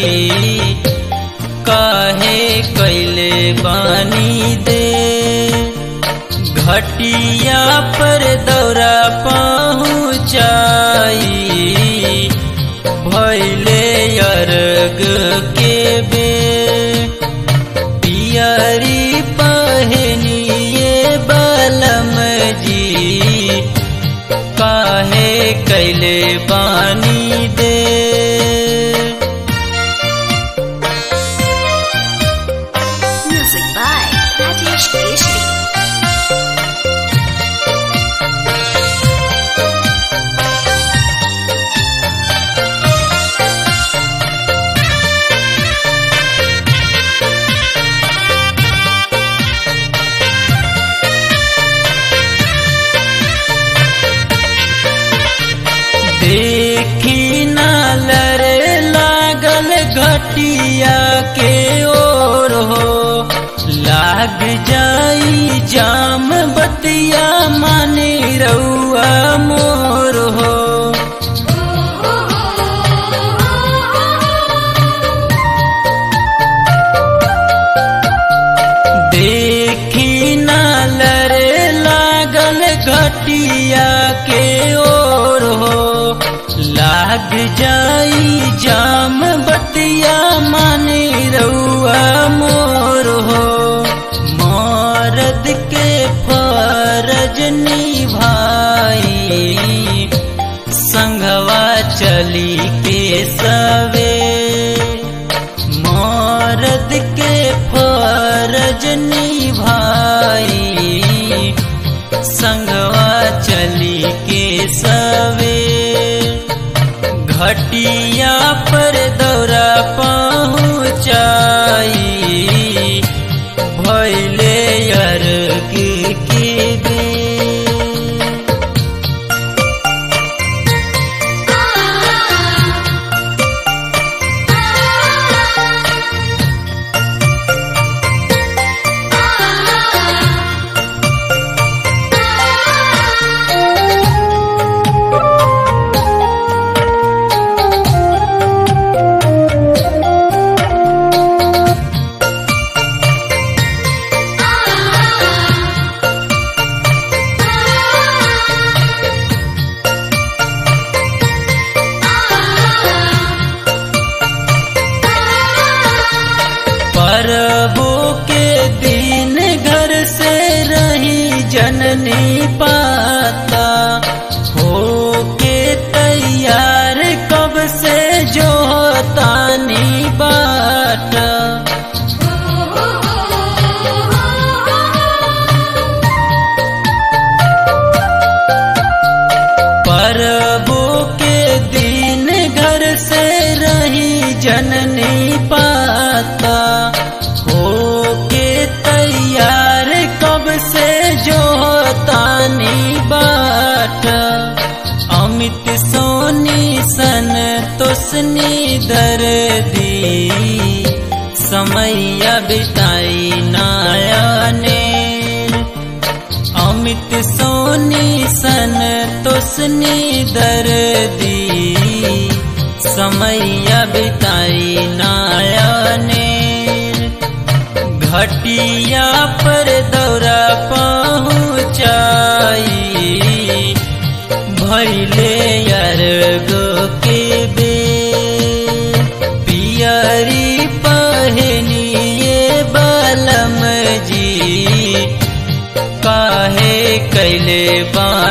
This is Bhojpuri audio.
काहे कैले बानी दे घटिया पर दौरा पहुँचाई भैले अर्ग के बे पियरी पहनिए बलम जी काहे कैले बानी दे Music by Rajesh Keshri. देखी नालर लागल घटिया के ओर हो लाग जाई जाम बतिया माने रउआ मोर हो देखी नालर लागल घटिया के ओर हो लाग जाई जाम बतिया माने रउआ मोर हो मरद के फरज निभाई संघवा चली के सवे मरद के फरज निभाई संगवा चली के सवे घटिया पर दौरा पहुँचाई भैले अर्ग के दे परबो के दिन घर से रही जननी पाता हो के तैयार कब से जो तानी बाट परबो के दिन घर से रही जननी पाता हो के तैयार कब से जो तानी बाट अमित सोनी सन तुसनी दर्दी समैया बिताई नायाने अमित सोनी सन तुसनी दर्दी समैया बिताई नायाने घटिया पर दौरा पहुँचाई भैले अर्गो के बे पियरी पहनिए बलम जी काहे कैले बा